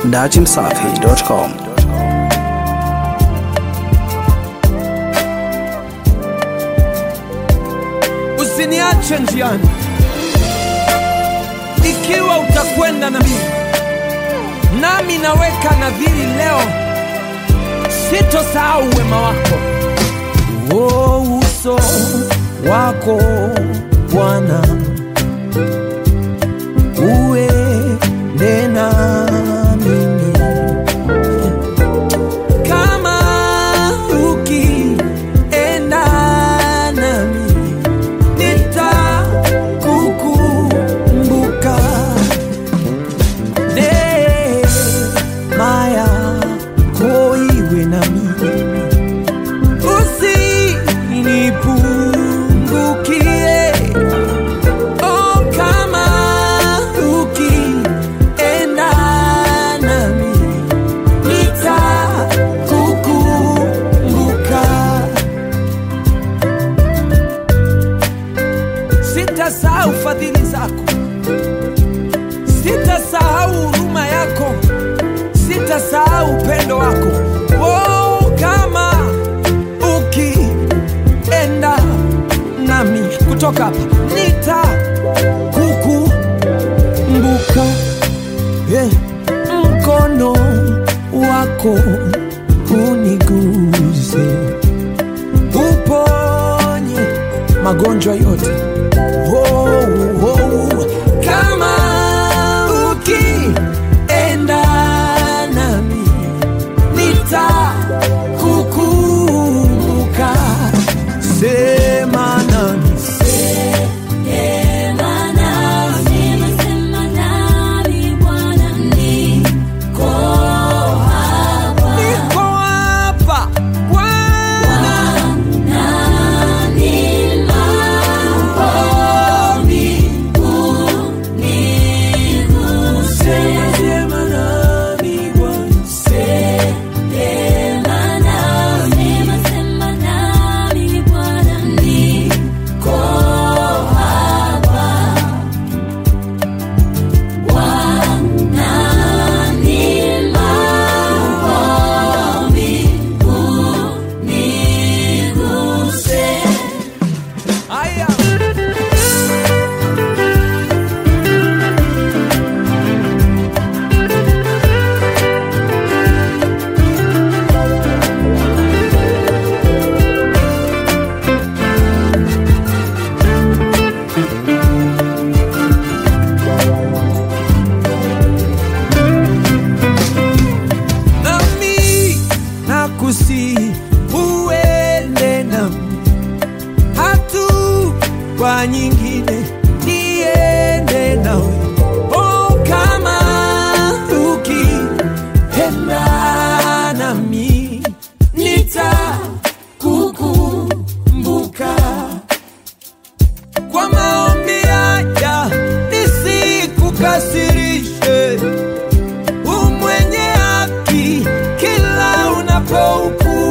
dachimsafi.com. Usiniache njiani, ikiwa utakwenda na mimi, nami naweka nadhiri leo, sitosahau wema wako. Oh, uso wako Bwana uende na mimi kama ukienda nami nitakukumbuka neema yako iwe nami usinipungukie oh, kama ukienda nami nitakukumbuka sitasahau fadhili zako, sitasahau huruma yako, sitasahau upendo wako. Oh, kama ukienda nami kutoka hapa nitakukumbuka, yeah. mkono wako uniguze, uponye magonjwa yote oh, oh, kama ukienda nami nitakukumbuka, sema nami niko hapa Bwana, sema sema nami Bwana, Aya. nami nakusi uende nami hatua nyingine niende nawe oh, kama ukienda nami nitakukumbuka kwa maombi haya nisikukasirishe umwenye haki kila unapohukumu